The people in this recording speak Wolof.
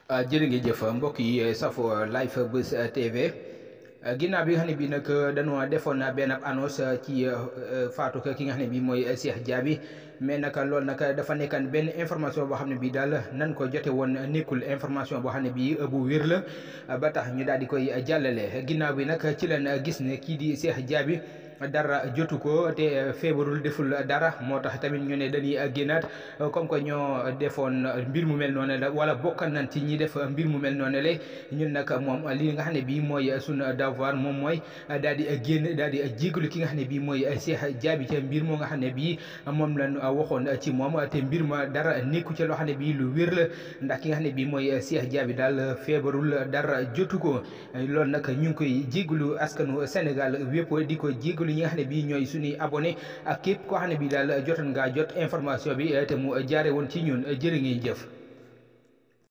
jërë ngi jëf mbokk yi safo live Buzz TV ginnaaw bi nga xam ne bii nag dañoo defoon benn annonce ci faatu ki nga xam ne bii mooy Cheikh Diaby mais nag loolu nag dafa nekkan benn information boo xam ne bii daal nan ko jote woon nekkul information boo xam ne bii bu wér la ba tax ñu daal di koy jàllale ginnaaw bi nag ci leen gis ne kii di Cheikh Diaby dara jotu ko te feebarul deful dara moo tax tamit ñu ne dañuy génnaat comme que ñoo defoon mbir mu mel noonu la wala bokkan nañ ci ñi def mbir mu mel noonu la ñun nag moom li nga xam ne bii mooy suñu devoir moom mooy daal di génn daal di jégalu ki nga xam ne bii mooy Cheikh Diaby ca mbir moo nga xam ne bii moom lañ waxoon ci moom te mbir ma dara nekku ci loo xam ne bii lu wér la ndax ki nga xam ne bii mooy Cheikh Diaby daal feebarul dara jotu ko loolu nag ñu ngi koy jégalu askanu Sénégal wépp di ko jégalu ñi nga xam ne bii ñooy suñuy abonné ak képp koo xam ne bii daal jotoon ngaa jot information bi te mu jaare woon ci ñun jërë ngeen jëf